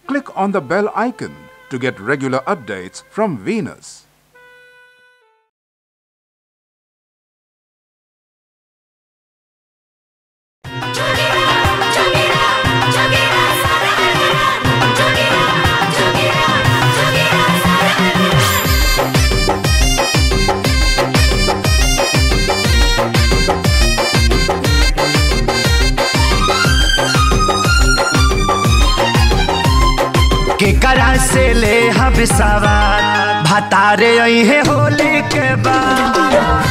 click on the bell icon to get regular updates from Venus. केकरा से ले हम सवार भतारे अहे होली के बाद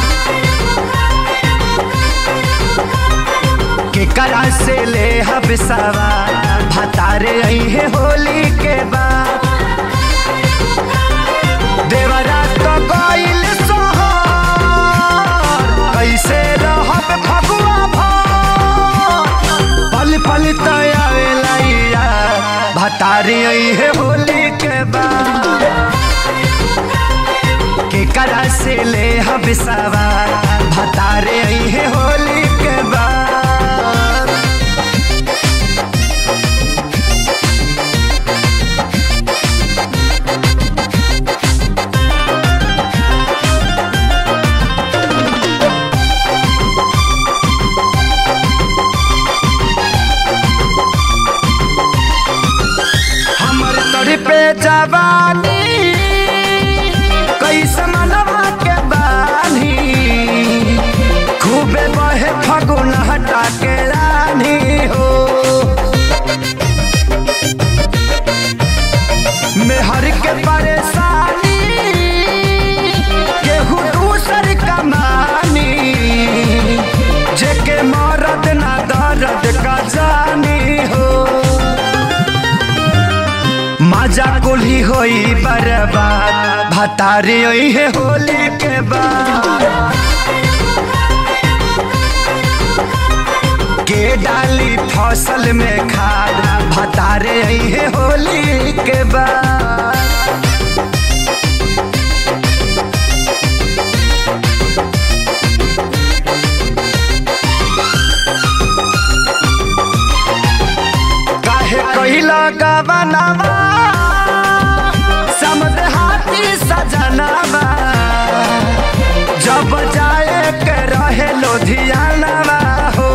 केकरा से ले हम सवार भतारे अहे होली के बाद देवरा तो गइल सोहर कैसे रहब फगुआ भर पल पल तयावेला भतारी है होली के बाद केकरा से ले हम सवार भतारे है होली के बाद हमर तोरी पे जवानी कैसे मनवा के बानी खूबे बहे फगुन हटा के रानी हो मेहर के परेशानी केहू दूसर कमानी जेके मरद ना दर्द का जानी हो मजा कुली होई बर्बाद भतारी होई है होली के बाद के डाली फसल में खाद भतारे आई है होली के बाद काहे कहिला गवनवा समद हाथी सजनवा जब जाए के रहे लोधियानवा हो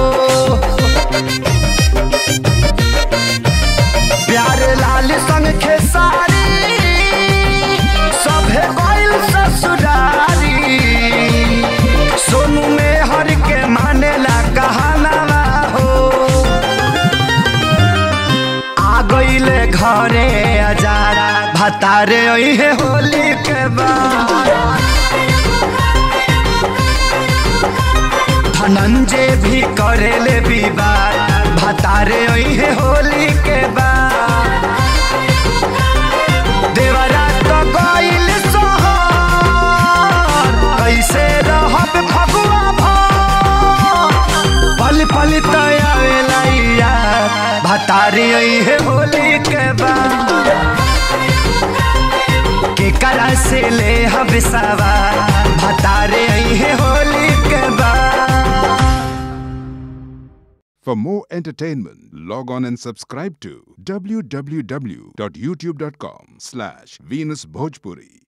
प्यार लाल संग खेसारी सभे गइल ससुरारी सोनू में हर के मानेला कहानवा हो आ गईले घरे अजारा भतारे है होली के बाद धनंजय भी करेले विवाद भतारे है होली के बाद देवरा तो गइल सोहर कैसे रहब फगुआ भर पल पल तयावेला भतारी है होली के बाद केकरा से ले हम सवार भतारे है होली के बाद For more entertainment, log on and subscribe to www.youtube.com slash Venus Bhojpuri.